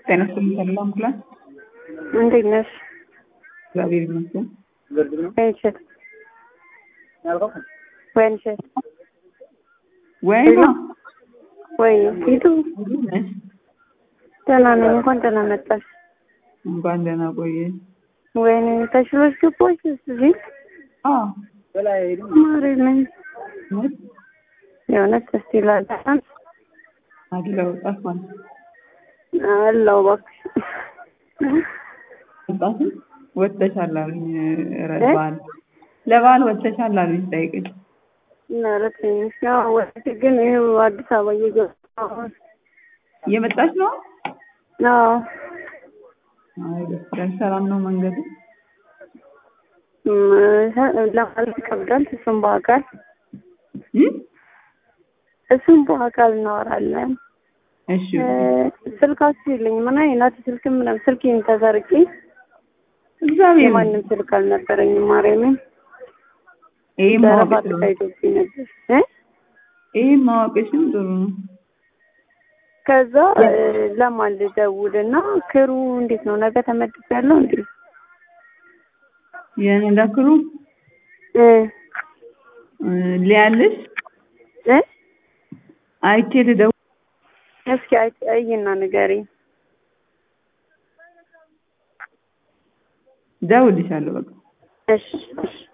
ጤና ይስጥልኝ ሰላም ክላስ እንዴት ነሽ? እግዚአብሔር ይመስገን። ወይንሸት ወይንሸት ወይማ ወይ ፊቱ እንዴት ነሽ? ደህና ነኝ። እንኳን ደህና መጣሽ። እንኳን ደህና ቆየ። ወይኔ ተሽሎሽ ገባሽ እዚህ አዎ ማሪ ነኝ እውነት የእውነት ደስ ይላል። አለው ጠፋን። አለው እባክሽ ወጣትም ወጥተሻል አሉኝ። ኧረ በዓል ለበዓል ወጥተሻል አሉኝ ስጠይቅሽ። ኧረ ትንሽ ያው ወጥቼ ግን ይኸው አዲስ አበባ እየገባሁ እየመጣች ነው? አዎ አይ ደስ ይላል። ሰላም ነው መንገዱ? እም፣ ለማለት ይከብዳል። እሱም በአካል እም? እሱም በአካል እናወራለን። እሺ ስልካችሁ የለኝም እና የእናቴ ስልክ ምናምን ስልኬን ተሰርቄ እግዚአብሔር የማንም ስልክ አልነበረኝም። ማርያምን ይሄ ዘረፋ ማወቅሽ ጥሩ ነው። ተካሂዶብኝ ነበር እ ይሄ ማወቅሽም ጥሩ ነው። ከዛ እ፣ ለማን ልደውል እና ክሩ እንዴት ነው ነገ ተመድብ ያለው እንዴ? የነዳክሩ እ ሊያልሽ እ አይቼ ልደውል እስኪ አይ- አይና ንገሪኝ። እደውልልሻለሁ በቃ እሺ እሺ